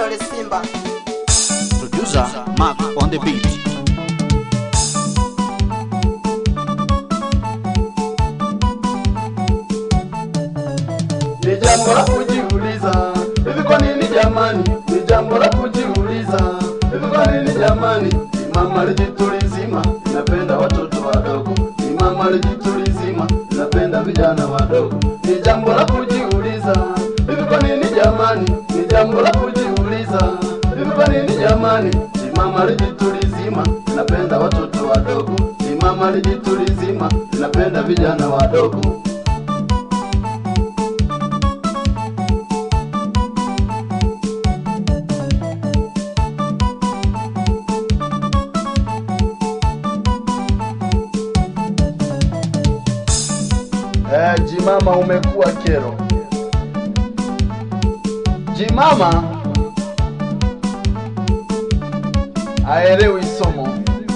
Kidole Simba. Producer Mark on the beat. Ni jambo la kujiuliza, hivi kwa nini jamani? Ni jambo la kujiuliza, hivi kwa nini jamani? Ni mama lijitulizima, inapenda watoto wadogo. Ni mama lijitulizima, inapenda vijana wadogo. Ni jambo la kujiuliza, hivi kwa nini jamani? Ni jambo la kujiuliza, hivi kwa nini jamani? Ni mama lijitulizima, inapenda watoto wadogo. Ni mama lijitulizima, inapenda vijana wadogo. Eh, jimama umekuwa kero. Jimama aelewi somo.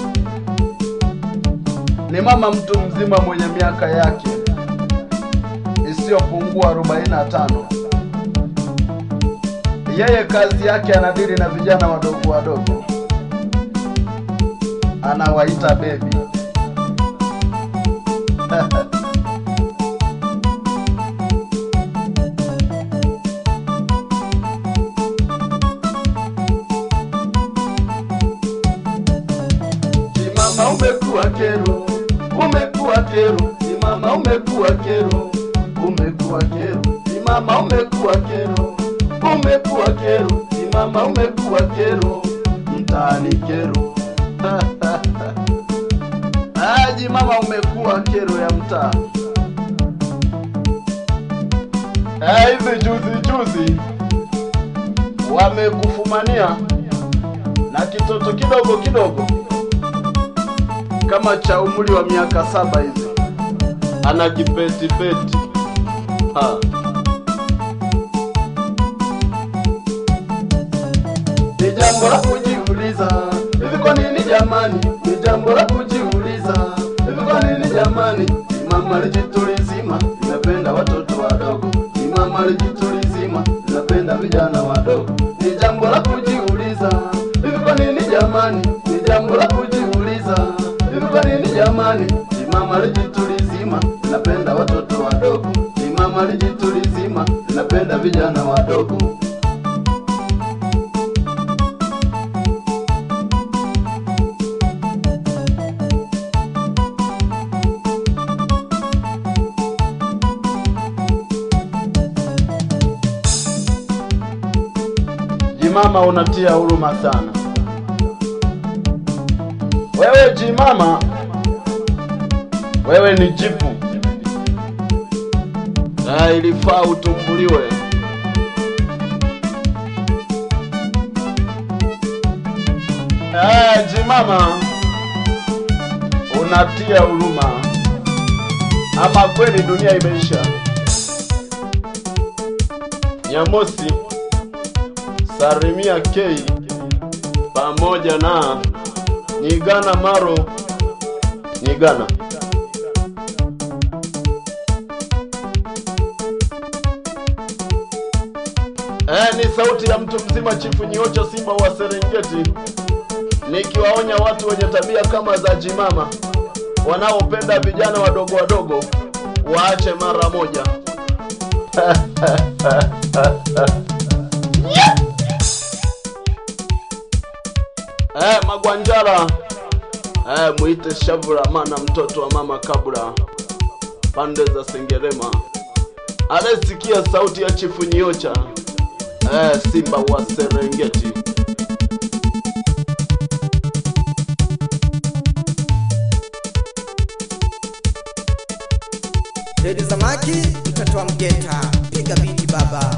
Ni mama mtu mzima mwenye miaka yake isiyopungua 45. Yeye kazi yake anadili na vijana wadogo wadogo, anawaita bebi. Simama umekuwa kero, umekuwa kero, simama umekuwa kero, umekuwa kero, simama umekuwa kero, umekuwa kero, simama umekuwa kero, mtaani kero. Aji mama umekuwa kero ya mtaa. Eh, hivi juzi juzi wamekufumania na kitoto kidogo kidogo kama cha umri wa miaka saba hivi anajipetifeti Ha. ni jambo la kujiuliza hivi kwa nini jamani ni jambo la kujiuliza hivi kwa nini jamani ni mama lijitulizima inapenda watoto wadogo ni mama lijitulizima inapenda vijana wadogo ni jambo la kujiuliza hivi kwa nini jamani ni jambo la kujiuliza hivi kwa nini jamani ni mama lijitulizima inapenda watoto wadogo ni mama lijitulizima inapenda vijana wadogo Jimama unatia huruma sana. Wewe jimama, wewe ni jipu. Na ilifaa utumbuliwe. Eh, jimama, unatia huruma. Ama kweli dunia imeisha. Nyamosi Sarimia K pamoja na Nyigana Maro Nyigana. Eh, ni sauti ya mtu mzima Chifu Nyiocha Simba wa Serengeti, nikiwaonya watu wenye tabia kama za Jimama wanaopenda vijana wadogo wadogo waache mara moja. Eh, Magwanjara eh, muite Shavura mana mtoto wa mama Kabura pande za Sengerema anayesikia sauti ya Chifu Nyiocha eh, Simba wa Serengeti. Redi Zamaki, mtoto wa Mgeta. Piga biti baba.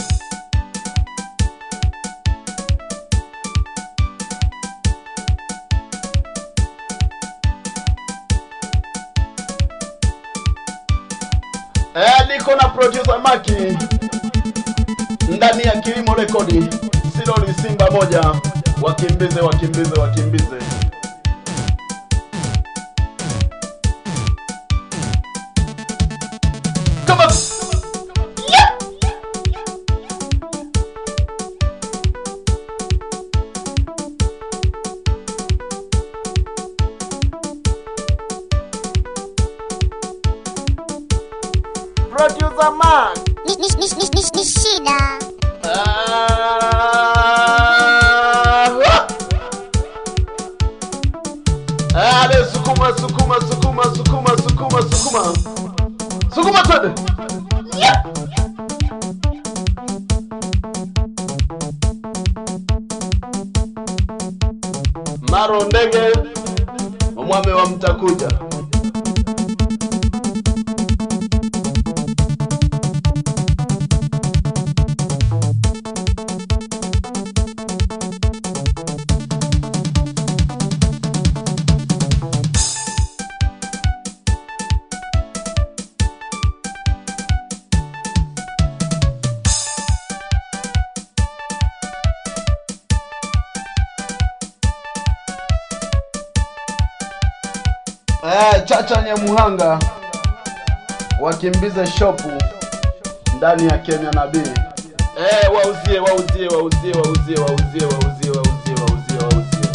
Eh, niko na producer Maki ndani ya Kilimo Rekodi, Siloli Simba moja, wakimbize wakimbize wakimbize. Come on. Yeah. Mark. ni, ni, ni, ni, ni, ni shida Ah, Ale sukuma sukuma sukuma sukuma sukuma sukuma sukuma twende Yeah! maro ndege omwami wa mtakuja Eh, Chacha Nyamuhanga wakimbize shopu ndani ya Kenya Nabii. Eh, wauzie wauzie wauzie wauzie wauzie wauzie wauzie wauzie wauzie.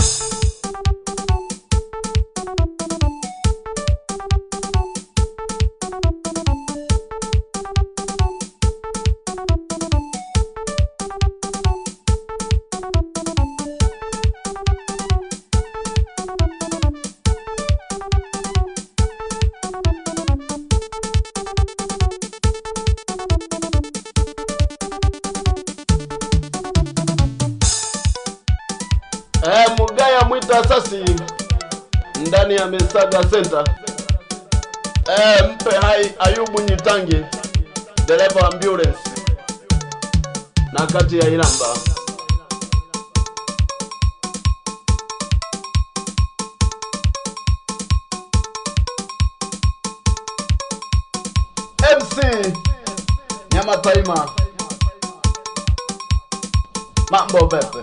Eh, Mugaya Mwita Asasi ndani ya Mesaga Center. Eh, mpe hai Ayubu Nyitangi dereva wa ambulance na kati ya Iramba. MC Nyama Taima. Mambo pepe.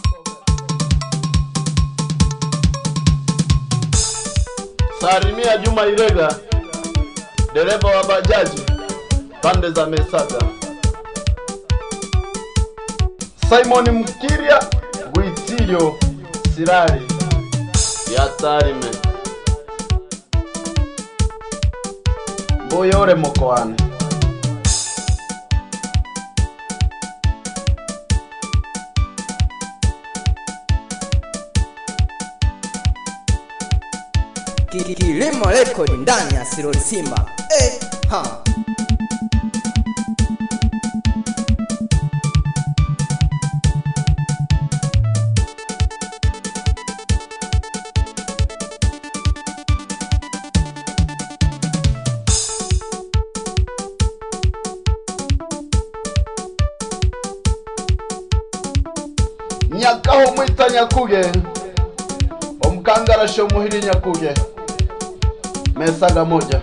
Salimia Juma Irega, dereva wa bajaji pande za Mesaga. Simon Mkiria Gwitilio Sirari ya Tarime Mboyore Mokoane Ki- ki- Kilimo Record ndani ya Siroli Simba. Eh, ha. Nyakaho Mwita Nyakuge Omkangarasho Muhiri Nyakuge Mesaga moja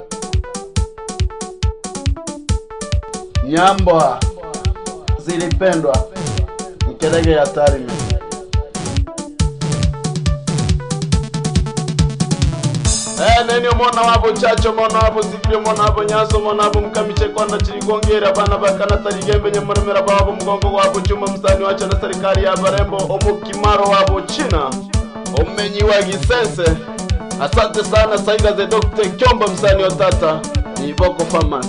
Nyambwa zilipendwa Mkelege ya Tarime Eh, neni omwana wabo chacho omwana wabo zikiri omwana wabo nyaso omwana wabo mukamiche kwana chirigongera bana bakana tarigembe nyamuremera babo mugongo wabo chuma msani wacho na serikali ya barembo omukimaro wabo china omenyi wa gisense asante sana saiga ze Dr. Kyomba msani wa tata ni Boko Farmers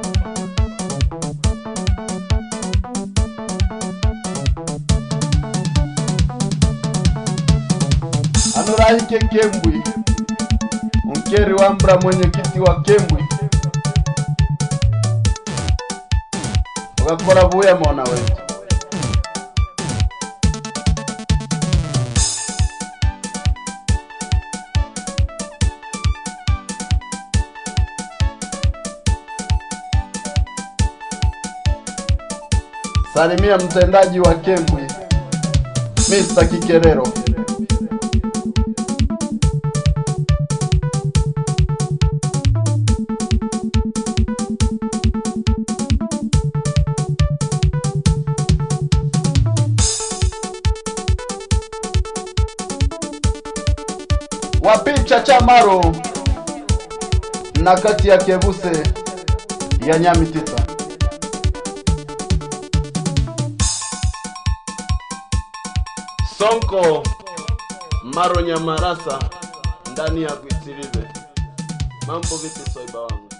Anurahike Kembwi Mkeri Wambra mwenyekiti wa Kembwi ugakora buya mwana wetu Salimia mtendaji wa Kembwi Mr. Kikerero wapicha chamaro na kati ya kebuse ya nyamitita sonko maro nyamarasa ndani ya kuitirive mambo vipi soiba wangu